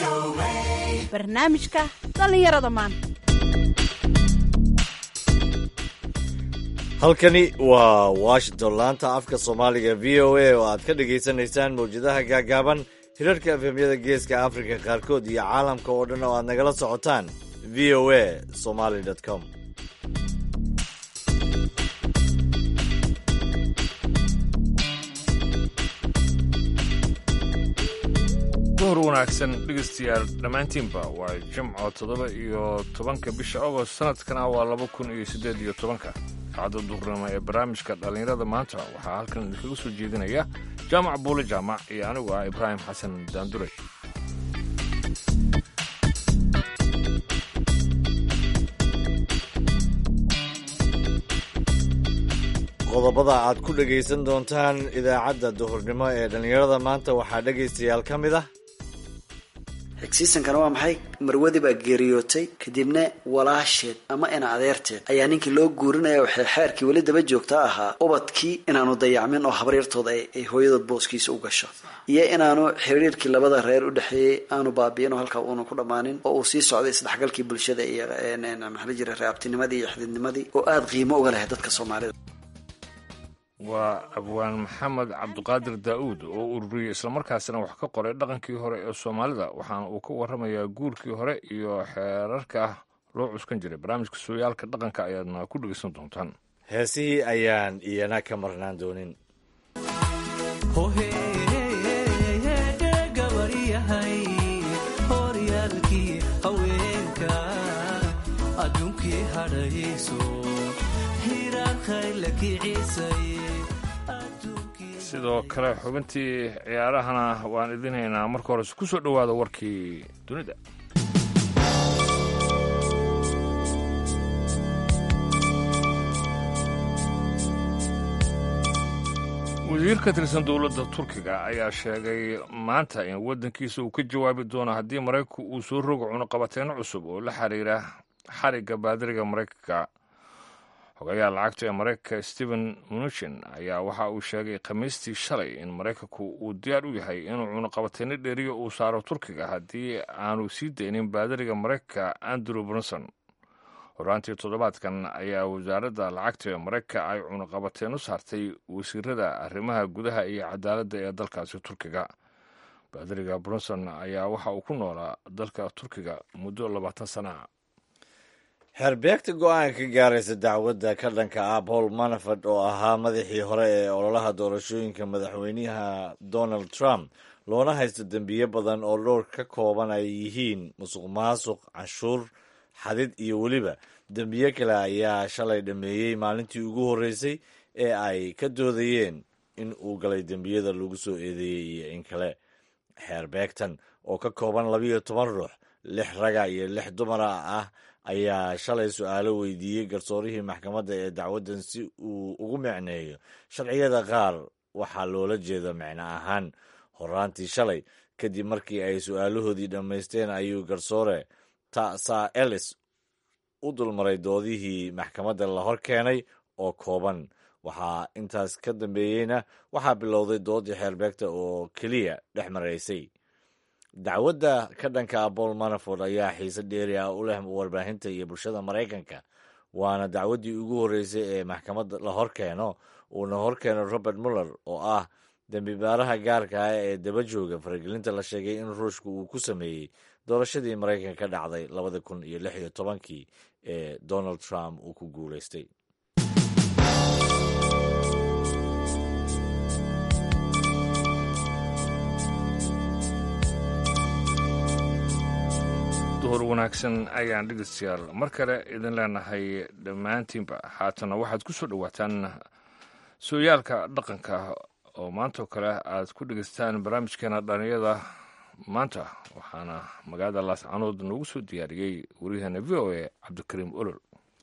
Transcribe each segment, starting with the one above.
barnaamijka dhallinyarada maanta halkani waa washington laanta afka soomaaliga v o a oo aad ka dhagaysanaysaan mawjadaha gaagaaban hirarka efemyada geeska afrika qaarkood iyo caalamka oo dhan oo aad nagala socotaan v o a somaly com duhur wanaagsan dhegeystayaal dhammaantiinba waa jimco toddoba iyo tobanka bisha agost sanadkana waa laba kun iyo siddeed iyo tobanka saacadda duhurnimo ee barnaamijka dhallinyarada maanta waxaa halkan idinkaga soo jeedinaya jaamac buule jaamac iyo anigu ah ibraahim xasan daandure qodobada aad ku dhegaysan doontaan idaacadda duhurnimo ee dhallinyarada maanta waxaa dhegaystayaal ka mid ah xigsiisankana waa maxay marwadii baa geeriyootay kadibna walaasheed ama ina adeerteed ayaa ninkii loo guurinaya waxay xeerkii weli daba joogta ahaa ubadkii inaanu dayacmin oo habaryartooda ay hooyadood booskiisa u gasho iyo inaanu xiriirkii labada reer u dhexeeyey aanu baabi'in oo halkaa uuna ku dhammaanin oo uu sii socday isdhexgalkii bulshada iyo maxaa jira reabtinimadii iyo xididnimadii oo aada qiimo uga lahay dadka soomaalida waa abwaan maxamed cabdiqaadir daa'uud oo ururiyey islamarkaasina wax ka qoray dhaqankii hore ee soomaalida waxaana uu ka warramayaa guurkii hore iyo xeerarka loo cuskan jiray barnaamijka sooyaalka dhaqanka ayaadna ku dhegaysan doontaan heesihii ayaan iyana ka marnaan doonin sidoo kale xubintii ciyaarahana waan idin haynaa marka hores ku soo dhowaada warkii dunida wasiir ka tirsan dowladda turkiga ayaa sheegay maanta in waddankiisa uu ka jawaabi doono haddii maraykanku uu soo rogo cunuqabateyno cusub oo la xiriira xarigga baadiriga maraykanka xogayaha lacagta ee maraykanka stephen mnuchin ayaa waxa uu sheegay khamiistii shalay in maraykanku uu diyaar u yahay inuu cunuqabateyno dheeriyo uu saaro turkiga haddii aanu sii daynin baadiriga maraykanka andrew brunson horaantii toddobaadkan ayaa wasaaradda lacagta ee maraykanka ay cunuqabateen u saartay wasiirada arrimaha gudaha iyo cadaaladda ee dalkaasi turkiga baadiriga brunson ayaa waxa uu ku noolaa dalka turkiga muddo labaatan sana ah xeerbeegta go-aan ka gaaraysa dacwadda ka dhanka ah paul manaford oo ahaa madaxii hore ee ololaha doorashooyinka madaxweynaha donald trump loona haysto dembiyo badan oo dhowr ka kooban ay yihiin musuq maasuq canshuur xadid iyo weliba dembiyo kale ayaa shalay dhameeyey maalintii ugu horreysay ee ay ka doodayeen in uu galay dembiyada lagu soo eedeeyey iyo in kale xeerbeegtan oo ka kooban labiyo toban ruux lix raga iyo lix dumara ah ayaa shalay su-aalo weydiiyey garsoorihii maxkamadda ee dacwaddan si uu ugu micneeyo sharciyada qaar waxaa loola jeeda micno ahaan horaantii shalay kadib markii ay su-aalahoodii dhammaysteen ayuu garsoore tasa ellis u dulmaray doodihii maxkamadda la hor keenay oo kooban waxaa intaas ka dambeeyeyna waxaa bilowday doodii xeerbeegta oo keliya dhex maraysay dacwadda ka dhanka ah paul manaford ayaa xiise dheeri ah u leh warbaahinta iyo bulshada maraykanka waana dacwaddii ugu horreysay ee maxkamadda la hor keeno uuna hor keeno robert muller oo ah dembi baaraha gaarka ah ee daba jooga faragelinta la sheegay in ruushka uu ku sameeyey doorashadii maraykanka ka dhacday labada kun iyo lix iyo tobankii ee donald trump uu ku guulaystay duhur wanaagsan ayaan dhegeystayaal mar kale idin leenahay dhammaantiinba haatana waxaad ku soo dhowaataan sooyaalka dhaqanka oo maantao kale aad ku dhegeystaan barnaamijkeena dhalinyada maanta waxaana magaalada laascanood noogu soo diyaariyey waryaheena v o a cabdikariim olol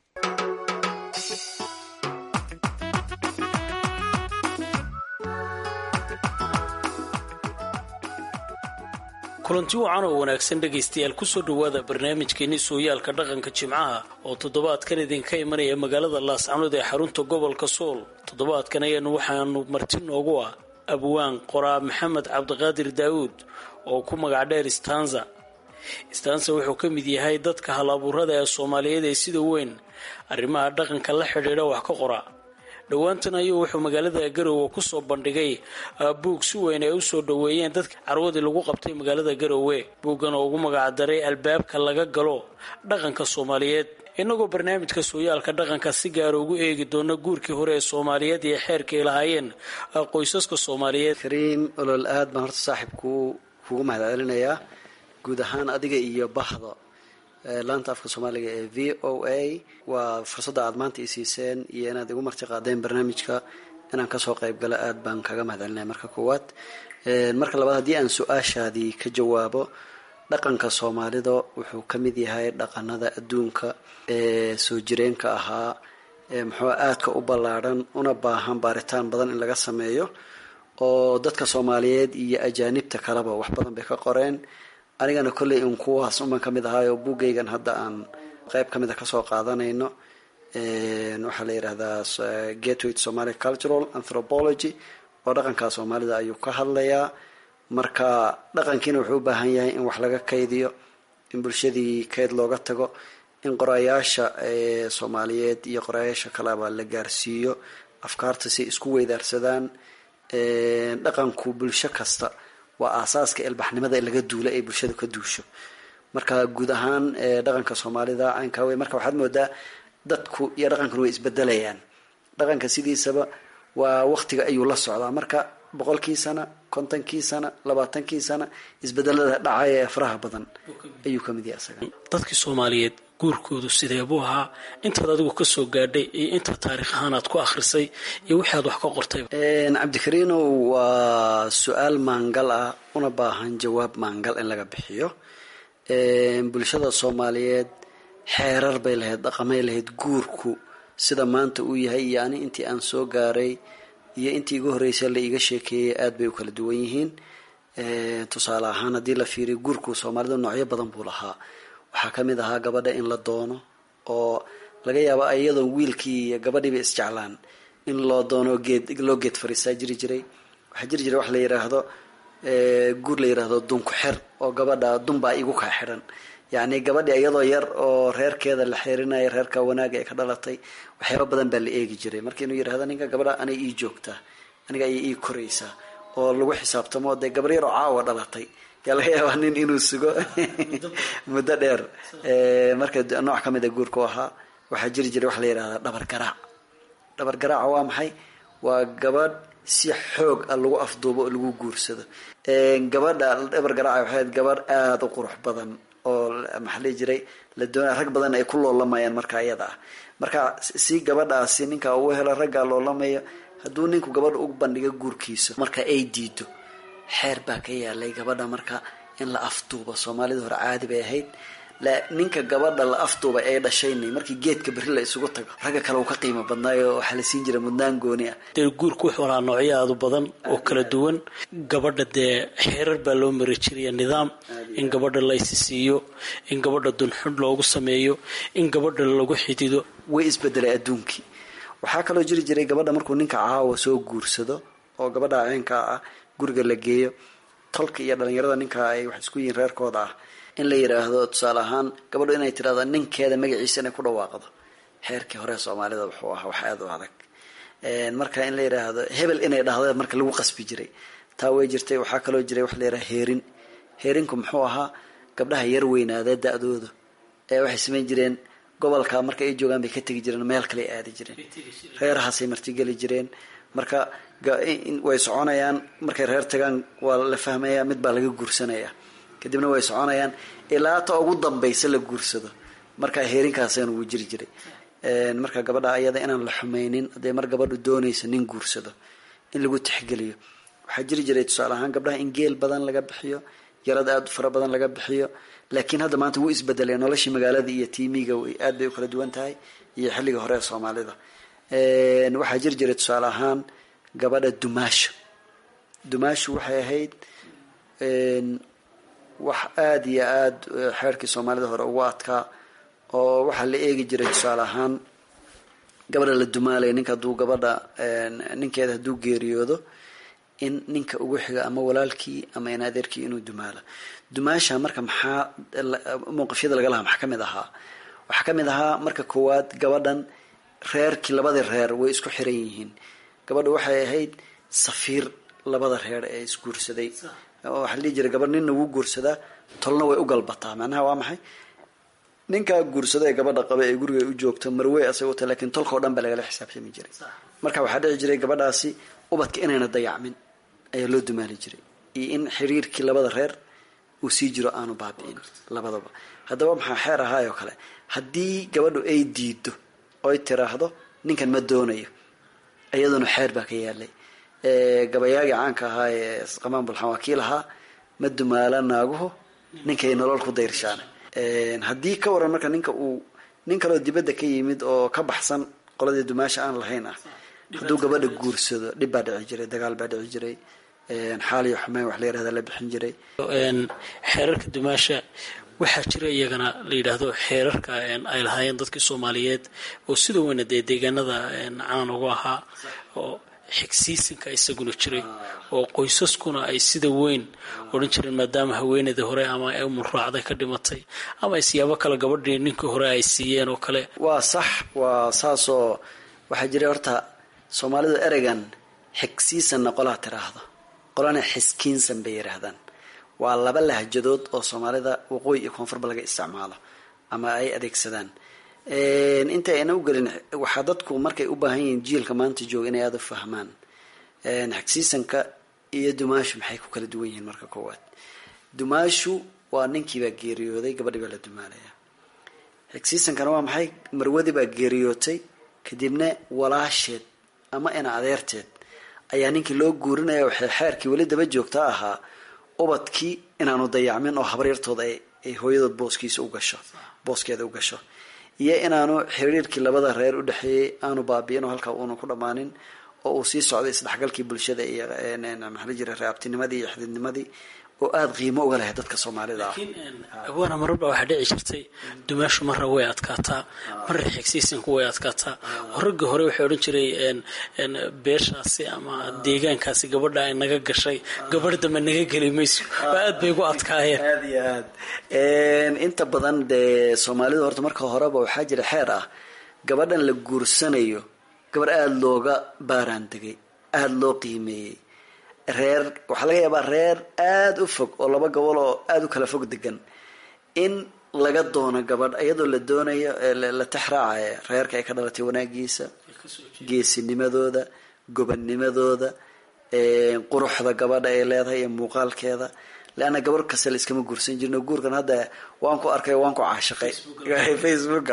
kulanti wacan oo wanaagsan dhegaystayaal kusoo dhowaada barnaamijkeenni sooyaalka dhaqanka jimcaha oo toddobaadkan idinka imanaya magaalada laascanood ee xarunta gobolka sool toddobaadkan ayaanu waxaanu marti noogu ah abwaan qoraa maxamed cabdiqaadir daawuud oo ku magac dheer stanza istaanse wuxuu ka mid yahay dadka hal abuurada ee soomaaliyeed ee sida weyn arrimaha dhaqanka la xidhiidha wax ka qora dhowaantan ayuu wuxuu magaalada garowe kusoo bandhigay buug si weyn ay usoo dhoweeyeen dadka carwadii lagu qabtay magaalada garowe buuggan oo ugu magacdaray albaabka laga galo dhaqanka soomaaliyeed inagoo barnaamijka sooyaalka dhaqanka si gaara ugu eegi doona guurkii hore ee soomaaliyeed iyo xeerka ay lahaayeen qoysaska soomaaliyeed kariim olol aad baan horta saaxiibku kugu mahad celinayaa guud ahaan adiga iyo bahda laanta afka soomaaliga ee v o a waa fursadda aad maanta i siiseen iyo inaad igu marti qaadeen barnaamijka inaan kasoo qayb galo aad baan kaga mahad celinaya marka koowaad marka labaad haddii aan su-aashaadii ka jawaabo dhaqanka soomaalida wuxuu ka mid yahay dhaqanada adduunka ee soo jireenka ahaa ee muxuu aadka u ballaadhan una baahan baaritaan badan in laga sameeyo oo dadka soomaaliyeed iyo ajaanibta kaleba wax badan bay ka qoreen anigana kolley un kuwaas unbaan ka mid ahaayo buuggaygan hadda aan qayb ka mid a kasoo qaadanayno waxaa la yidhahdaa gateway to somalia cultural anthropology oo dhaqanka soomaalida ayuu ka hadlayaa marka dhaqankiina wuxuu u baahan yahay in wax laga kaydiyo in bulshadii kayd looga tago in qorayaasha soomaaliyeed iyo qorayaasha kaleba la gaarsiiyo afkaarta si isku weydaarsadaan dhaqanku bulsho kasta waa aasaaska ilbaxnimada in laga duulo ay bulshada ka duusho marka guud ahaan dhaqanka soomaalida caynkaa wey marka waxaad moodaa dadku iyo dhaqankuna way isbedelayaan dhaqanka sidiisaba waa waqtiga ayuu la socdaa marka boqolkii sana kontonkii sana labaatankii sana isbedelada dhacaya ee faraha badan ayuu kamid yahay isaga dadkii soomaaliyeed guurkoodu sidee buu ahaa intaad adigu kasoo gaadhay iyo inta taariikh ahaan aad ku akhrisay iyo wixii aad wax ka qortay cabdikariinow waa su-aal maangal ah una baahan jawaab maangal in laga bixiyo bulshada soomaaliyeed xeerar bay lahayd dhaqamay lahayd guurku sida maanta uu yahay iyo ani intii aan soo gaaray iyo intii igu horreysay la iiga sheekeeyay aad bay u kala duwan yihiin tusaale ahaan haddii la fiiriyo guurku soomaalida noocyo badan buu lahaa waxaa ka mid ahaa gabadha in la doono oo laga yaabo iyadoon wiilkii iyo gabadhiiba isjeclaan in loo doono geed loo geed fariistaa jiri jiray waxaa jiri jiray wax la yidhaahdo guur la yidhaahdo dunku xer oo gabadha dunbaa igu kaa xidhan yacni gabadhi iyadoo yar oo reerkeeda la xeerinaya reerka wanaaga ee ka dhalatay waxyaaba badan baa la eegi jiray marka inuu yidhahdo ninka gabadha anay ii joogtaa aniga ayay ii koraysaa oo lagu xisaabtamo dee gabar yar oo caawa dhalatay yaa laga yaabaa nin inuu sugo muddo dheer marka nooc ka mid a guurku ahaa waxaa jiri jiray waxa la yidhahdaa dhabar garaac dhabar garaaca waa maxay waa gabadh si xoog ah lagu afduubo oo lagu guursado gabadha dhabar garaaca waxay ahayd gabadh aada u qurux badan oo maxaa lii jiray la doonaya rag badan ay ku loolamayaan marka iyada ah marka si gabadhaasi ninka uu helo raggaa loolamaya hadduu ninku gabadha u bandhigo guurkiisa marka ay diido xeer baa ka yaalay gabadha marka in la afduubo soomaalida hore caadi bay ahayd ninka gabadha la afduubay ay dhashaynay markii geedka berri la isugu tago ragga kale uu ka qiimo badnaayo waxaa la siin jiray mudnaan gooni ah dee guurku wuxuu lahaa noocyo aadu badan oo kala duwan gabadha dee xeerar baa loo mari jiraya nidaam in gabadha la isisiiyo in gabadha dunxudh loogu sameeyo in gabadha lagu xidido way isbedelay adduunkii waxaa kaloo jiri jiray gabadha markuu ninka caawa soo guursado oo gabadha ceenkaa ah guriga la geeyo tolka iyo dhalinyarada ninka ay wax isku yihiin reerkooda ah in la yidhaahdo tusaale ahaan gabadho inay tirahdo ninkeeda magaciisa inay ku dhawaaqdo xeerkii hore soomaalida wuxuu ahaa wax aada u adag marka in la yidhaahdo hebel inay dhahdo marka lagu qasbi jiray taa way jirtay waxaa kaloo jiray wax la yidhaha heerin heerinku muxuu ahaa gabdhaha yar weynaadee da-dooda ee waxay samayn jireen gobolka marka ay joogaan bay ka tegi jireen meel kale ay aadi jireen reerahaasay martigeli jireen marka way soconayaan markay reer tagaan waa la fahmaya mid baa laga guursanaya kadibna way soconayaan ilaa ta ugu dambaysa la guursado marka heerinkaasaan ugu jiri jiray marka gabadha ayada inaan la xumaynin hadday mar gabadhu doonaysa nin guursado in lagu tixgeliyo waxaa jiri jiray tusaale ahaan gabdhaha in geel badan laga bixiyo yarad aada u fara badan laga bixiyo laakiin hadda maanta wuu isbedelay noloshii magaalada iyo tiimiga aad bay u kala duwan tahay iyo xilliga hore ee soomaalida waxaa jiri jiray tusaale ahaan gabadha dumaasho dumaashu waxay ahayd wax aada iyo aada xeerkii soomaalida hore ugu adkaa oo waxaa la eegi jiray tusaale ahaan gabadha la dumaalaya ninka hadduu gabadha ninkeeda hadduu geeriyoodo in ninka ugu xiga ama walaalkii ama in adeerkii inuu dumaalo dumaasha marka maxaa mowqifyada laga lahaa maxaa kamid ahaa waxaa kamid ahaa marka koowaad gabadhan reerkii labadii reer way isku xiran yihiin gabadha waxay ahayd safiir labada reer ee isguursaday waxaa la dhihi jiray gabadh ninna wuu guursadaa tolna way u galbataa macnaha waa maxay ninkaa guursada ee gabadha qaba ee guriga u joogto marwey asaga uta lakin tolka o dhan baa lagala xisaabtami jiray marka waxaa dhici jiray gabadhaasi ubadka inayna dayacmin ayaa loo dumaali jiray iyo in xiriirkii labada reer uu sii jiro aanu baabi'in labadaba haddaba maxaa xeer ahaayoo kale haddii gabadhu ay diido oy tiraahdo ninkan ma doonayo iyaduna xeer baa ka yaalay gabayaagii caanka ahaa ee qamaan bulxan waa kii lahaa ma dumaala naaguhu ninkay nolol ku dayrshaan haddii ka waran marka ninka uu nin kaloo dibadda ka yimid oo ka baxsan qoladii dumaasha aan lahayn ah hadduu gabadha guursado dhib baa dhici jiray dagaal baa dhici jiray xaaliyo xumeyn wax la yirahda la bixin jiray xeerarka dumaasha waxaa jira iyagana la yidhaahdo xeerarka ay lahaayeen dadkii soomaaliyeed oo sida weyna dee deegaanada caan ugu ahaa oo xigsiisinka isaguna jiray oo qoysaskuna ay sida weyn odhan jireen maadaama haweeneydii hore ama ay umulraacday ka dhimatay ama isyaabo kale gabadhii ninkii hore ay siiyeen oo kale waa sax waa saasoo waxaa jiray horta soomaalidu ereygan xigsiisanna qolaa tiraahdo qolana xiskiinsan bay yidhaahdaan waa laba lahjadood oo soomaalida waqooyi iyo koonfurba laga isticmaalo ama ay adeegsadaan inta ayna u gelin waxaa dadku markay u baahan yihiin jiilka maanta jooga inay aada u fahmaan xigsiisanka iyo dumaashu maxay ku kala duwan yihiin marka koowaad dumaashu waa ninkiibaa geeriyooday gabadhii baa la dumaalaya xigsiisankana waa maxay marwadii baa geeriyootay kadibna walaasheed ama ina adeerteed ayaa ninkii loo guurinaya waxay xeerkii weli daba joogta ahaa ubadkii inaanu dayacmin oo habaryartooda ay hooyadood booskiisa u gasho booskeeda u gasho iyo inaanu xiriirkii labada reer u dhexeeyey aanu baabi'in oo halkaa uuna ku dhammaanin oo uu sii socday isdhexgalkii bulshada iyo maxaa la jira reabtinimadii iyo xididnimadii oo aada qiimo uga lahay dadka soomaalida ah awaana mararba waxaa dhici jirtay dumaashu marra way adkaataa marra xigsiisanku way adkaataa raggii hore waxay odhan jiray beeshaasi ama deegaankaasi gabadha ay naga gashay gabadh dambe naga geli mayso oo aad bay ugu adkaayeen aada iyo aad inta badan dee soomaalidu horta marka horeba waxaa jira xeer ah gabadhan la guursanayo gabadh aada looga baaraan degay aada loo qiimeeyey reer waxaa laga yaabaa reer aada u fog oo laba gobol oo aada u kala fog degan in laga doono gabadh iyadoo la doonayo la taxraacaya reerka ay ka dhalatay wanaagiisa geesinimadooda gobanimadooda quruxda gabadha ay leedahay iyo muuqaalkeeda leanna gabar kasta la iskama guursan jirno guurkan hadda waan ku arkay waan ku caashiqay facebooka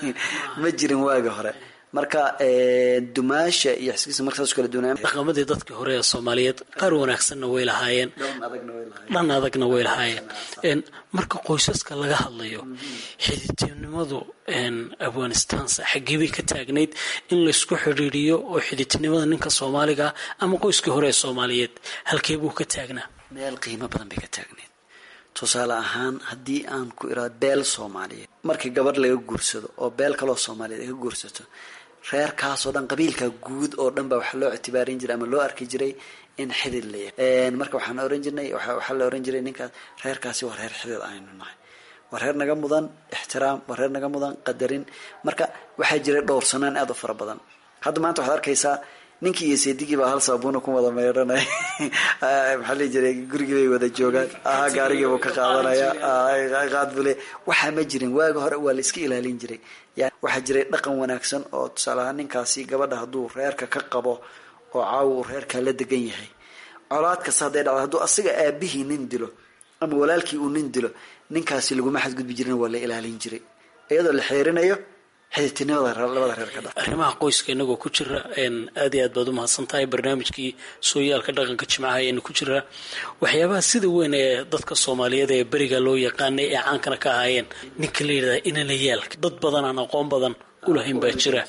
ma jirin waagi hore marka dumaasha iyo xiskiisa markaas kala duwanaa dhaqamadii dadkii hore ee soomaaliyeed qaar wanaagsanna way lahaayeen dhan adagna way lahaayeen marka qoysaska laga hadlayo xididtinimadu afghanistansa xaggee bay ka taagnayd in laysku xidhiiriyo oo xididtinimada ninka soomaaliga ama qoyskii hore ee soomaaliyeed halkee buu ka taagnaa meel qiimo badan bay ka taagneed tusaale ahaan haddii aan ku iraado beel soomaaliyeed markii gabadh laga guursado oo beel kaloo soomaaliyeed ay ka guursato reerkaasoo dhan qabiilka guud oo dhan baa waxaa loo ictibaarin jiray ama loo arki jiray in xidid la yahay marka waxaan oran jirnay waxaa la oran jiray ninkaas reerkaasi waa reer xidid aynu nahay waa reer naga mudan ixtiraam waa reer naga mudan qadarin marka waxaa jiray dhowrsanaan aada u fara badan hadda maanta waxaad arkaysaa ninkii iyo seedigii baa hal saabuuna ku wada meydhanay maxaa lii jiray gurigii bay wada joogaan aha gaarigii buu ka qaadanaya qaad bule waxaa ma jirin waaga hore waa la iska ilaalin jiray yani waxaa jiray dhaqan wanaagsan oo tusaale ahaan ninkaasi gabadha hadduu reerka ka qabo oo caawa uu reerkaa la degan yahay colaad kasta hadday dhacdo hadduu asaga aabihii nin dilo ama walaalkii uu nin dilo ninkaasi laguma xadgudbi jirin waa la ilaalin jiray iyadoo la xeerinayo xididtinimada labada reer ka dha arrimaha qoyska inagoo ku jira aad iyo aad baad umahadsan tahay barnaamijkii sooyaalka dhaqanka jimcaha ayaynu ku jiraa waxyaabaha sida weyn ee dadka soomaaliyeed ee beriga loo yaqaanay ee caankana ka ahaayeen ninka la yidhahda inalayaalka dad badan aan aqoon badan ulahayn baa jira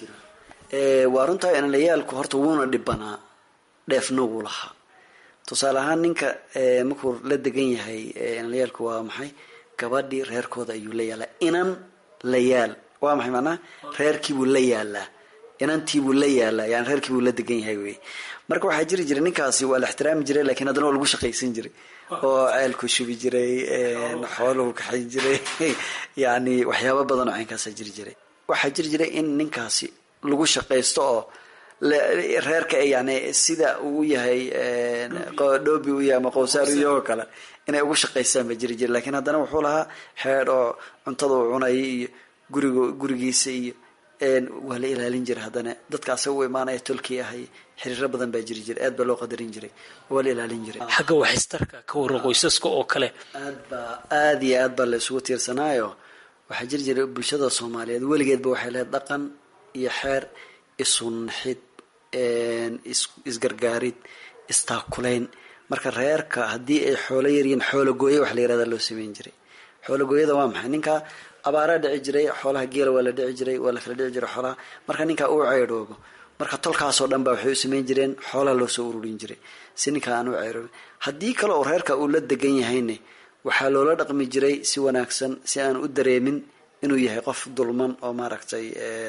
waa runtaa inalayaalku horta wuuna dhibanaa dheefna wuu lahaa tusaale ahaan ninka markuu la degan yahay inalayaalku waa maxay gabadhii reerkooda ayuu la yaalaa inan la yaal waa maxay macnaha reerkiibuu la yaalaa inantii buu la yaalaa yani reerkii buu la degan yahay wey marka waxaa jiri jiray ninkaasi waa la ixtiraami jiray lakiin haddana waa lagu shaqaysan jiray oo ceelku shubi jiray xooluhu kaxayn jiray yani waxyaaba badan oo caynkaasaa jiri jiray waxaa jiri jiray in ninkaasi lagu shaqaysto oo reerka yani sida uu yahay dhoobi u yahay ama qowsaar iyagoo kale inay ugu shaqaystaan ba jiri jira lakiin haddana wuxuu lahaa xeedh oo cuntada uu cunaya iyo guriga gurigiisa iyo waa la ilaalin jiray haddana dadka asaga u imaanaya tolkii ahay xiriiro badan baa jiri jiray aad baa loo qadarin jiray waa la ilaalin jiray xagga waxistarka ka warran qoysaska oo kale aad baa aada iyo aad baa la isugu tiirsanaayo waxaa jiri jiray bulshada soomaaliyeed weligeedba waxay lahayd dhaqan iyo xeer isunnaxid isgargaarid istaakulayn marka reerka haddii ay xoolo yaryihiin xoolo gooye wax la yirahda loo sameyn jiray xoolo gooyada waa maxay ninka abaaraa dhici jiray xoolaha geela waa la dhici jiray waa la kala dhici jiray xoolaha marka ninkaa uu ceydhoobo marka tolkaasoo dhan ba waxay u sameyn jireen xoolaha loo soo ururin jiray si ninkaa aan u ceydhoobin haddii kale oo reerka uu la degan yahayne waxaa loola dhaqmi jiray si wanaagsan si aan u dareemin inuu yahay qof dulman oo maaragtay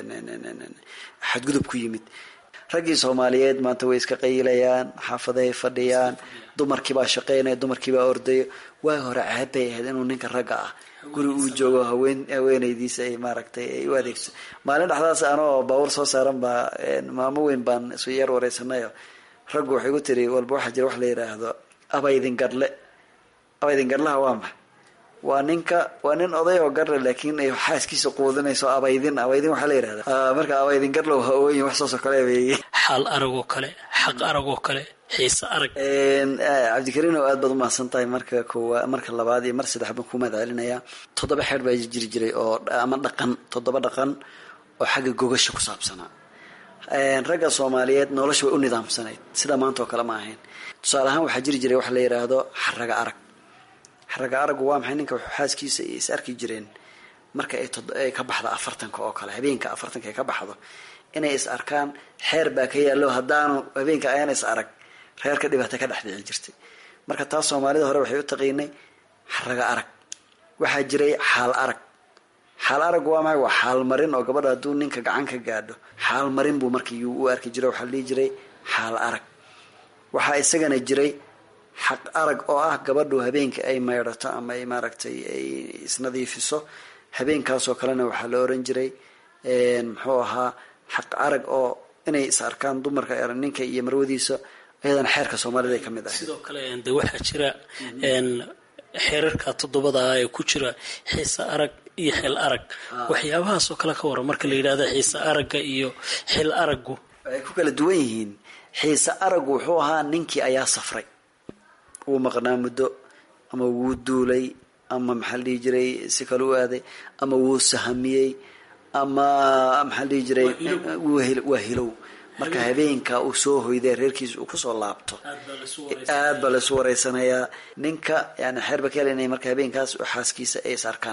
xadgudub ku yimid raggii soomaaliyeed maanta way iska qayilayaan xaafaday fadhiyaan dumarkiibaa shaqeynaya dumarkiibaa ordayo waagi hore ceeb bay ahayd inuu ninka ragga ah guri uu joogo haween haweenaydiisa ay maaragtay ay u adeegso maalin dhexdaas anoo baawur soo saaran baa maamo weyn baan isu yar wareysanayo raggu waxay ku tiri walba waxaa jira wax la yidhaahdo abaydin gadhle abaydin gadhlaha waa maxay waa ninka waa nin oday oo garle laakiin ay xaaskiisa quudinayso abaydin abaydin waxaa la yidhahda marka abaydin garlow ha-ooyin wax saasoo kale weeye xaal aragoo kale xaq aragoo kale xiise arag cabdikariin oo aad baad umahadsan tahay marka koowa marka labaad iyo mar saddex baan ku mahad celinayaa toddoba xeer baa jiri jiray oo ama dhaqan toddoba dhaqan oo xagga gogasha ku saabsanaa ragga soomaaliyeed nolosha way u nidaamsanayd sida maanta oo kale ma ahayn tusaale ahaan waxaa jiri jiray waxa la yidhaahdo xaraga arag xaraga aragu waa maxay ninka xaaskiisa is arki jireen marka ay ka baxdo afartanka oo kale habeenka afartanka ay ka baxdo inay is arkaan xeer baa ka yaallo haddaanu habeenka ayaan is arag reerka dhibaata ka dhex dhici jirtay marka taas soomaalida hore waxay u taqiinay xaraga arag waxaa jiray xaal arag xaal arag waa maxay waa xaalmarin oo gabadha hadduu ninka gacan ka gaadho xaalmarin buu markii u arki jiray waxaa la dhihi jiray xaal arag waxaa isagana jiray xaq arag oo ah gabadhu habeenka ay maydhato ama ay maaragtay ay isnadiifiso habeenkaasoo kalena waxaa la oran jiray muxuu ahaa xaq arag oo inay is arkaan dumarka ninka iyo marwadiisa iyadana xeerka soomaalida ay ka mid ahay sidoo kale de waxaa jira xeerarka toddobada ah ee ku jira xiise arag iyo xil arag waxyaabahaasoo kale ka waran marka la yidhahda xiise aragga iyo xil araggu waxay ku kala duwan yihiin xiise araggu wuxuu ahaa ninkii ayaa safray wuu maqnaa muddo ama wuu duulay ama maxaa la dhihi jiray si kale u aaday ama wuu sahamiyey ama maxaa la dhihi jiray waa hilow marka habeenka uu soo hoyday reerkiisa uu kusoo laabto aad baa laisu wareysanayaa ninka yani xeer bakeel inay marka habeenkaas xaaskiisa ay is arkaan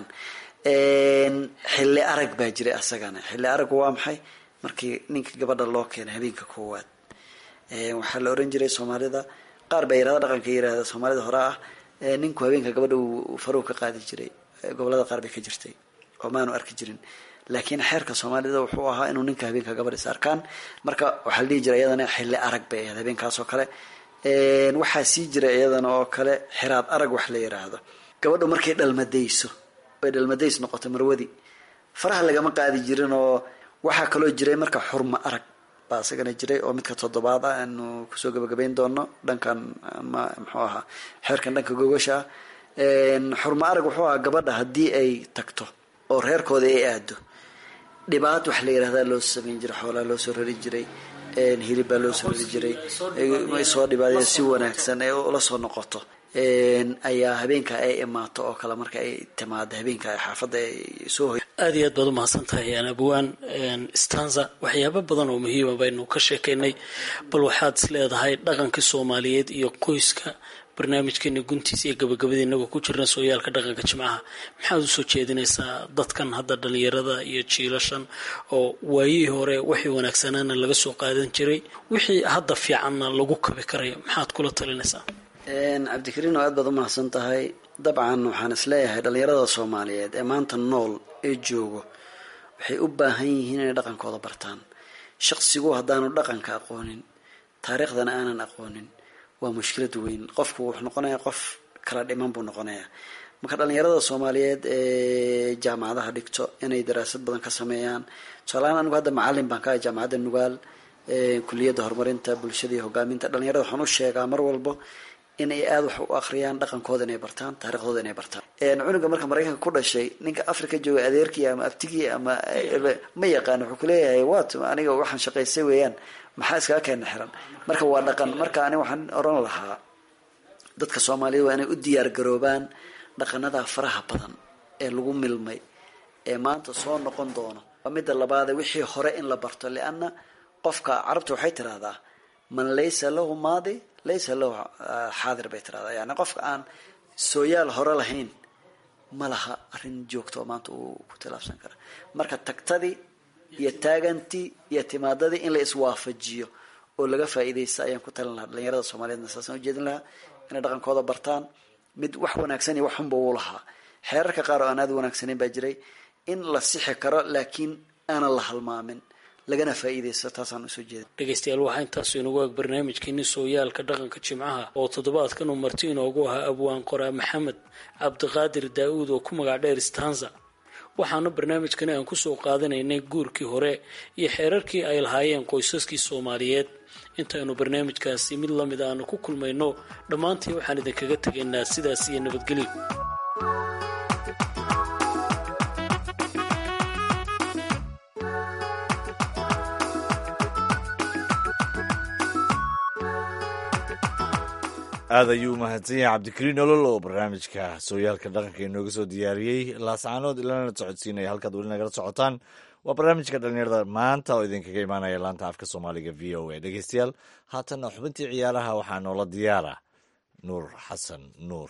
xilli arag baa jiray asagana xilli araggu waa maxay markii ninka gabadha loo keenay habeenka koowaad waxaa la oran jiray soomaalida qaar baa yirahda dhaqanka yirahda soomaalida hore ah ninku habeenka gabadha uu faruug ka qaadi jiray gobolada qaar bay ka jirtay oo maanu arki jirin laakiin xeerka soomaalida wuxuu ahaa inuu ninka habeenka gabadh is arkaan marka waxaa la dhihi jiray iyadana xilli arag bay ahayd habeenkaas oo kale waxaa sii jira iyadana oo kale xiraad arag wax la yiraahdo gabadhu markay dhalmadayso ay dhalmadays noqoto marwadi faraha lagama qaadi jirin oo waxaa kaloo jiray marka xurma arag baa isagana jiray oo midka toddobaad ah aanu kusoo gabagabayn doono dhankan ama muxuu ahaa xeerkan dhanka gogasha ah xurma arag wuxuu ahaa gabadha haddii ay tagto oo reerkooda ay aado dhibaat wax la yirahdaa loo samayn jiray xoolaa loo soo rari jiray hilib baa loo soo rari jiray soo dhibaadeen si wanaagsan ee ula soo noqoto ayaa habeenka ay imaato oo kale marka ay timaado habeenka xaafadda ay soo hoy aad iyo aad baad umahadsan tahay abwaan stanza waxyaabo badan oo muhiima baynu ka sheekaynay bal waxaad is leedahay dhaqankii soomaaliyeed iyo qoyska barnaamijkeena guntiisa iyo gabagabada inagoo ku jirna sooyaalka dhaqanka jimcaha maxaad usoo jeedinaysaa dadkan hadda dhalinyarada iyo jiilashan oo waayihii hore wixii wanaagsanaana laga soo qaadan jiray wixii hadda fiicanna lagu kabi karayo maxaad kula talinaysaa cabdikariin oo aad baad umahadsan tahay dabcan waxaan isleeyahay dhalinyarada soomaaliyeed ee maanta nool ee joogo waxay u baahan yihiin inay dhaqankooda bartaan shaqsigu haddaanu dhaqanka aqoonin taariikhdana aanan aqoonin waa mushkilad weyn qofku wuxuu noqonayaa qof kala dhiman buu noqonayaa marka dhalinyarada soomaaliyeed ee jaamacadaha dhigto inay daraasad badan ka sameeyaan tusaalahaan anigu hadda macalin baan ka ahay jaamacadda nugaal kuliyadda horumarinta bulshada iyo hogaaminta dhalinyarada waxaan u sheegaa mar walbo in ay aada wax u akhriyaan dhaqankooda inay bartaan taariikhdooda inay bartaan cunuga marka maraykanka ku dhashay ninka africa jooga adeerkii ama abtigii ama ma yaqaan wuxuu kuleeyahay wat aniga waxaan shaqaystay weeyaan maxaa iskaga keena xiran marka waa dhaqan marka ani waxaan oran lahaa dadka soomaaliyed waa inay u diyaar garoobaan dhaqanada faraha badan ee lagu milmay ee maanta soo noqon doono waa midda labaade wixii hore in la barto lianna qofka carabta waxay tiraahdaa man laysa lahu maadi laysa lahu xaadir bay tiraahdaa yani qofka aan sooyaal hore lahayn ma laha arrin joogta oo maanta uu ku tilaabsan kara marka tagtadii iyo taagantii iyo timaadadii in la iswaafajiyo oo laga faa'iidaysta ayaan ku talin lahaa dhalinyarada soomaaliyeedna saasaan ujeedin lahaa inay dhaqankooda bartaan mid wax wanaagsan iyo wax xunba uu lahaa xeerarka qaar oo aan aada wanaagsaneyn baa jiray in la sixi karo laakiin aanan la halmaamin lagana faa'iidaysto taasaan usoo jeeda dhegaystayaal waxaa intaasu inagu ag barnaamijkeeni sooyaalka dhaqanka jimcaha oo toddobaadkan uu marti inoogu ahaa abwaan qoraa maxamed cabdiqaadir daa-uud oo ku magac dheer stanza waxaana barnaamijkani aan kusoo qaadanaynay guurkii hore iyo xeerarkii ay lahaayeen qoysaskii soomaaliyeed intaaynu barnaamijkaasi mid lamid aanu ku kulmayno dhammaantii waxaan idinkaga tegaynaa sidaas iyo nabadgelyo aad ayuu umahadsan yahay cabdikariin olol oo barnaamijka sooyaalka dhaqanka inooga soo diyaariyey laascaanood ilana socodsiinaya halkaad weli nagala socotaan waa barnaamijka dhalinyarada maanta oo idinkaga imaanaya laanta afka soomaaliga v o a dhegeystayaal haatanna xubintii ciyaaraha waxaa noola diyaara nuur xasan nuur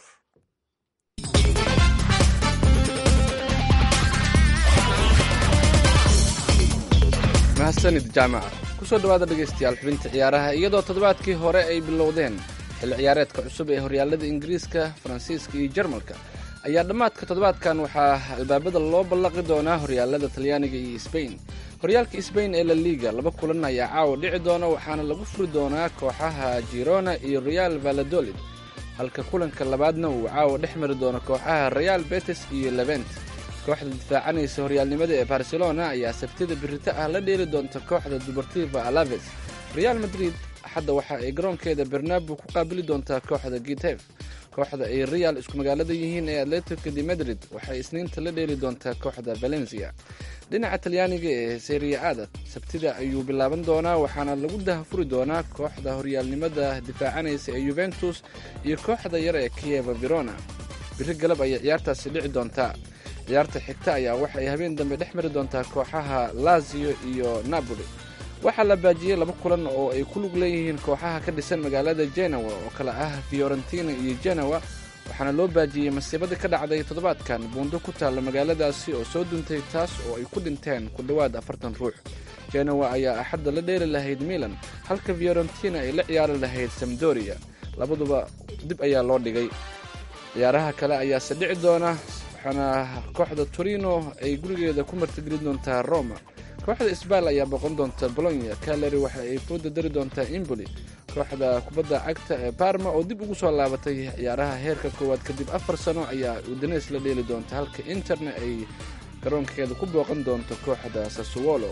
mahadsanid jaamaca kusoo dhawaada dhegaystayaal xubinta ciyaaraha iyadoo toddobaadkii hore ay bilowdeen xilli ciyaareedka cusub ee horyaalada ingiriiska faransiiska iyo jarmalka ayaa dhammaadka toddobaadkan waxaa albaabada loo ballaqi doonaa horyaalada talyaaniga iyo sbain horyaalka sbain ee la liga laba kulan ayaa caawa dhici doona waxaana lagu furi doonaa kooxaha girona iyo real valadolid halka kulanka labaadna uu caawa dhex mari doono kooxaha real betes iyo levent kooxda difaacanaysa horyaalnimada ee barcelona ayaa sabtida birito ah la dheeli doonta kooxda dubartiva alaves real madrid axadda waxa ay garoonkeeda bernabu ku qaabili doontaa kooxda gitef kooxda ay real isku magaalada yihiin ee atletico de madrid waxay isniinta la dheeli doontaa kooxda valencia dhinaca talyaaniga ee seria ada sabtida ayuu bilaaban doonaa waxaana lagu dahafuri doonaa kooxda horyaalnimada difaacanaysa ee yuventus iyo kooxda yar ee kieva verona biri galab ayay ciyaartaasi dhici doontaa ciyaarta xigta ayaa waxay habeen dambe dhex mari doontaa kooxaha lazio iyo napoli waxaa la baajiyey laba kulan oo ay ku lug leeyihiin kooxaha ka dhisan magaalada genawa oo kale ah fiorentina iyo genawa waxaana loo baajiyey masiibadii ka dhacday toddobaadkan buundo ku taalla magaaladaasi oo soo duntay taas oo ay ku dhinteen ku dhowaad afartan ruux genawa ayaa axadda la dheeli lahayd milan halka fiorentina ay la ciyaari lahayd samdoria labaduba dib ayaa loo dhigay ciyaaraha kale ayaase dhici doona waxaana kooxda torino ay gurigeeda ku martigelin doontaa roma kooxda sbal ayaa boqon doonta bolonya kaleri waxa ay fooda dari doontaa imboli kooxda kubadda cagta ee barma oo dib ugu soo laabatay ciyaaraha heerka koowaad kadib afar sano ayaa udanes la dheeli doonta halka interna ay garoonkeeda ku booqan doonto kooxda sasuwolo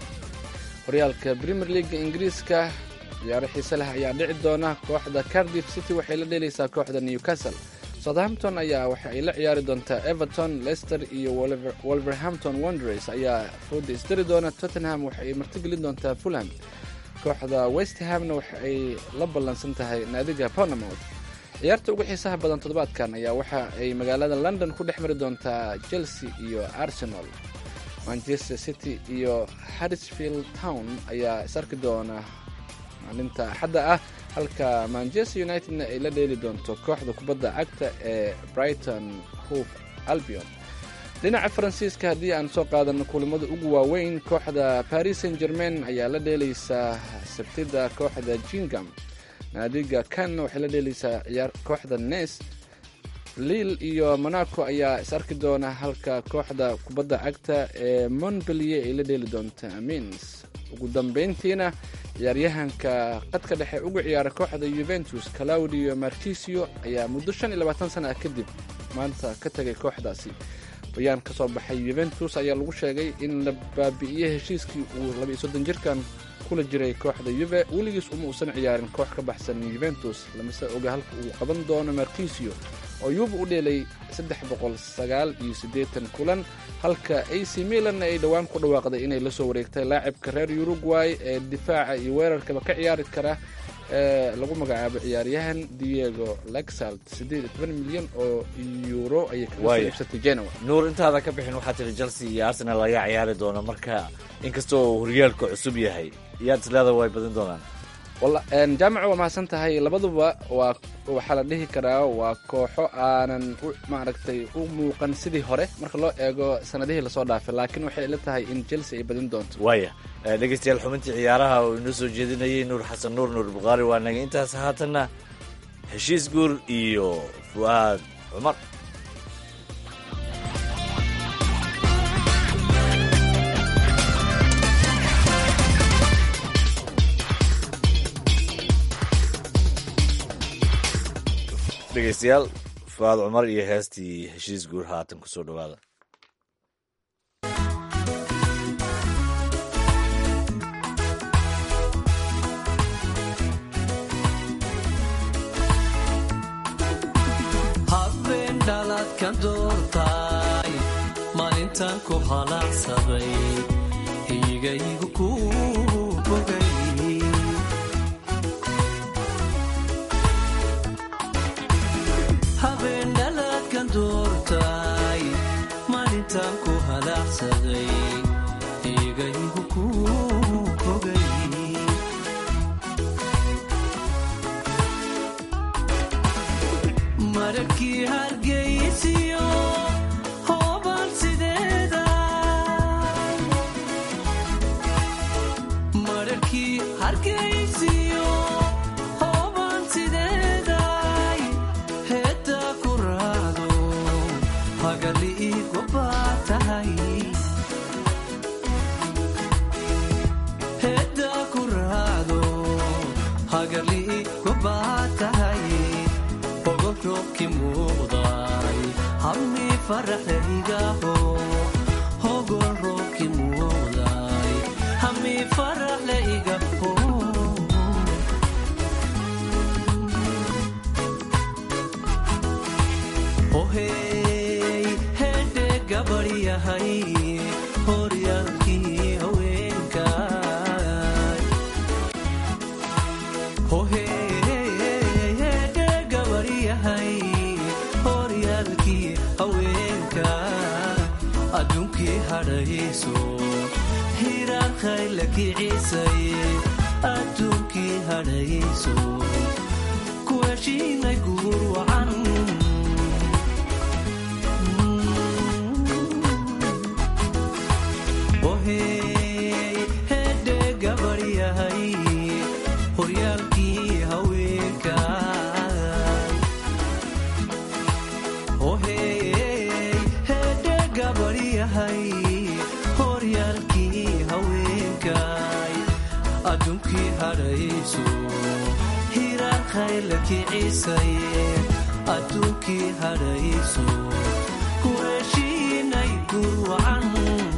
horyaalka premier leaga ingiriiska ciyaaro xiise leh ayaa dhici doona kooxda cardiff city waxay la dheelaysaa kooxda newcastle southampton ayaa waxa ay la ciyaari doontaa everton leicester iyo wolverhampton wonders ayaa fooda isdari doona tottenham waxa ay martigelin doontaa fulham kooxda westhamna waxa ay la ballansan tahay naadiga ponamouth ciyaarta ugu xiisaha badan toddobaadkan ayaa waxa ay magaalada london ku dhex mari doontaa chelsea iyo arsenal manchester city iyo harrisfield town ayaa is arki doona maalinta axadda ah halka manchester unitedna ay la dheeli doonto kooxda kubadda cagta ee brighton hove albion dhinaca faransiiska haddii aan soo qaadano kulamada ugu waaweyn kooxda paris saint germain ayaa la dheelaysaa sabtida kooxda jingam naadiga kanna waxay la dheelaysaa ciyaar kooxda nes liil iyo monaco ayaa is arki doona halka kooxda kubadda cagta ee montbellier ay la dheeli doonta mins ugu dambeyntiina ciyaaryahanka qadka dhexe ugu ciyaara kooxda yuventus claudio martisio ayaa muddo shan iyo labaatan sana ah kadib maanta ka tegay kooxdaasi bayaan ka soo baxay yuventus ayaa lagu sheegay in la baabi'iyey heshiiskii uu labaiyo soddon jirkan kula jiray kooxda yuve weligiis uma uusan ciyaarin koox ka baxsan yuventus lamase oga halka uu qaban doono martisio oo yuve u dheelay saddex boqol sagaal iyo siddeetan kulan halka ac milan ay dhowaan ku dhawaaqday inay la soo wareegtay laacibka reer uruguay ee difaaca iyo weerarkaba ka ciyaari kara ee lagu magacaabo ciyaaryahan diego lexalt siddeed iyo toban milyan oo euro ayay kaga soo Waaya. iibsatay genoa nuur intaada ka bixin waxaa tiri chelsea iyo arsenal laga ciyaari doono marka inkastoo uu horyaalka cusub yahay yaad isleeda way badin doonaan walla een, jaamaca waa mahadsan tahay labaduba waa waxaa la dhihi karaa waa kooxo aanan u maaragtay u muuqan sidii hore marka loo eego sanadihii lasoo dhaafay laakiin waxay ila tahay in chelsea ay badin doonto waaya Eh, dhegeystayaal xubintii ciyaaraha uu inoo soo jeedinayay nuur xasan nuur nuur bukhaari waa naga intaas haatanna heshiis guur iyo fu'aad cumar dhegeystayaal fu'aad cumar iyo heestii heshiis guur haatan kusoo dhawaada habeen dhaladkan doortaay maalintan ku halaacsaday hiyigaygu ku bogay habeen dhaladkan doortaay maalintan ku halaacsaday hiyigaygu ku bogay mararkii hargeysiyo hooban sideeda mararkii hargeysiyo hooban sideeday heedda ku raacdo hagali igu baa tahay heedda ku raacdo hagali igu baa tahay ogolroobki muuqday hammi faraxlaygaho hogol roobki muuqday hammi faraxlaygaho ohey hedhe gabadyahay horyaalkii haweenkay hoheede gabaryahay horyaalkii haweenka adduunkii hadhayso hiraankhayla kicisay adduunkii hadhayso ku heshiinay guur wacan ohey hedhe gabaryahay horyaalkii haweenka ohey hedhe gabaryahay horyaalkii haweenkay adduunkii hadhayso hiraankhayla kicisay adduunkii hadhayso ku heshiinay guur wacan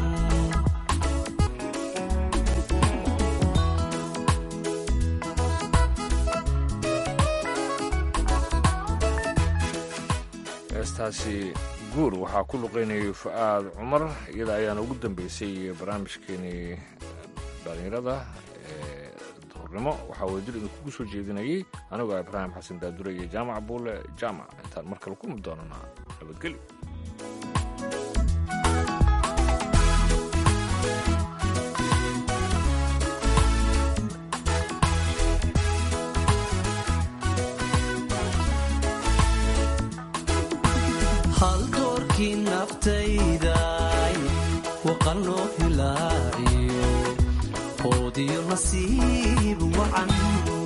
heestaasi guur waxaa ku luqeynayay fu'aad cumar iyada ayaana ugu dambeysay barnaamijkeenii dhalinyarada ee duhurnimo waxaa wada dil idinkugu soo jeedinayay anigoo ah ibraahim xasan daadure iyo jaamac buule jaamac intaan mar kale kulmi doonana nabadgelyo hal doorkii naftayday waqanoo hilaaciyo hoodiyo nasiib wacan